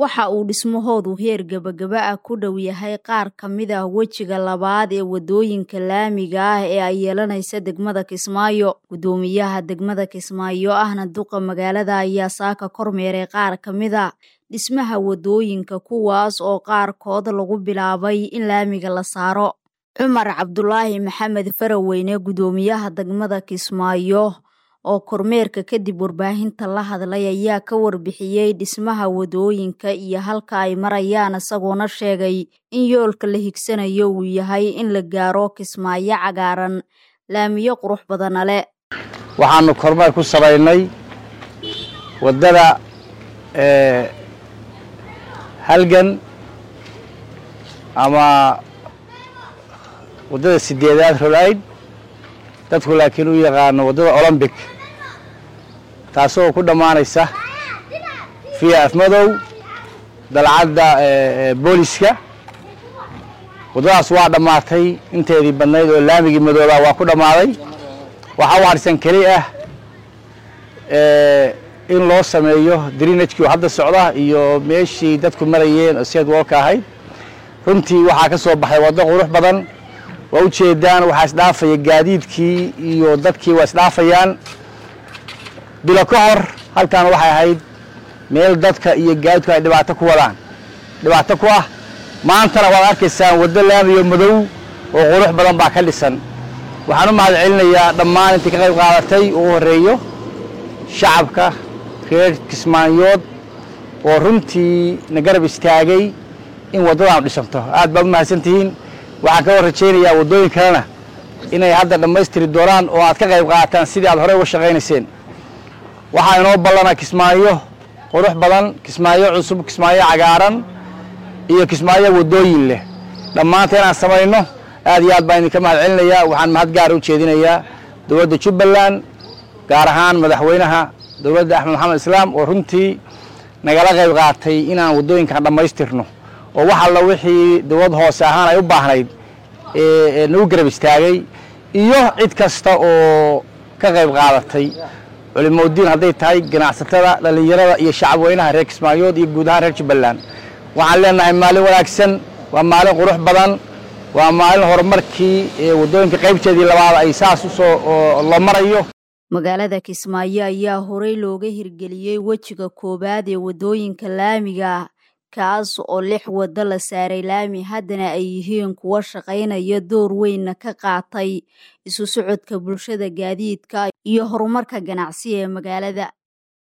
waxa uu dhismahoodu heer gebagaba ah ku dhow yahay qaar ka mid ah wejiga labaad ee wadooyinka laamiga ah ee ay yeelanaysa degmada Kismaayo gudoomiyaha degmada Kismaayo ahna duqa magaalada ayaa saaka kormeeray qaar ka mid a dhismaha wadooyinka kuwaas oo qaarkood lagu bilaabay in laamiga la saaro cumar cabdulaahi maxamed faraweyne gudoomiyaha degmada Kismaayo oo kormeerka kadib warbaahinta la hadlay ayaa ka warbixiyey dhismaha wadooyinka iyo halka ay marayaan isagoona sheegay in yoolka la higsanayo uu yahay in la gaaro kismaayo cagaaran laamiyo qurux badana leh waxaanu kormeer ku samaynay waddada halgan ama waddada sideedaad rolayd dadku laakiin u yaqaano waddada olombic taasoo ku dhammaanaysa fiya afmadow dalcadda booliska waddadaas waa dhammaatay inteedii badnayd oo laamigii madoobaa waa ku dhammaaday waxaa u harsan keli ah in loo sameeyo drinajkii oo hadda socda iyo meeshii dadku marayeen oo seed woolka ahayd runtii waxaa ka soo baxay waddo qurux badan waa u jeedaan waxaa isdhaafaya gaadiidkii iyo dadkii waa isdhaafayaan bilo ka hor halkan waxay ahayd meel dadka iyo gaadiidku ay dhibaato ku wadaan dhibaato ku ah maantana waad arkaysaan waddo laamiyo madow oo qurux badan baa ka dhisan waxaan u mahad celinayaa dhammaan intii ka qayb qaadatay ugu horreeyo shacabka reer kismaayood oo runtii na garab istaagay in waddadaanu dhisanto aad baad u mahadsantihiin waxaan ka war rajaynayaa waddooyin kalena inay hadda dhammaystiri doonaan oo aad ka qayb qaataan sidii aad horey uga shaqaynayseen waxaa inoo ballana kismaayo qurux badan kismaayo cusub kismaayo cagaaran iyo kismaayo waddooyin leh dhammaanta inaan samayno aad iyo aad baan idinka mahad celinayaa waxaan mahad gaara u jeedinayaa dowladda jubbaland gaar ahaan madaxweynaha dowladda axmed maxamed islaam oo runtii nagala qayb qaatay inaan waddooyinkan dhammaystirno oo wax alla wixii dowlad hoose ahaan ay u baahnayd nagu garab istaagay iyo cid kasta oo ka qayb qaadatay culimodiin hadday tahay ganacsatada dhallinyarada iyo shacabweynaha reer kismaayood iyo guud ahaan reer jubbaland waxaan leenahay maalin wanaagsan waa maalin qurux badan waa maalin horumarkii waddooyinka qaybteedii labaad ay saas usoo loo marayo magaalada kismaayo ayaa horey looga hirgeliyey wejiga koowaad ee waddooyinka laamiga kaas oo lix waddo la saaray laami haddana ay yihiin kuwo shaqaynaya door weynna ka qaatay isu socodka bulshada gaadiidka iyo horumarka ganacsi ee magaalada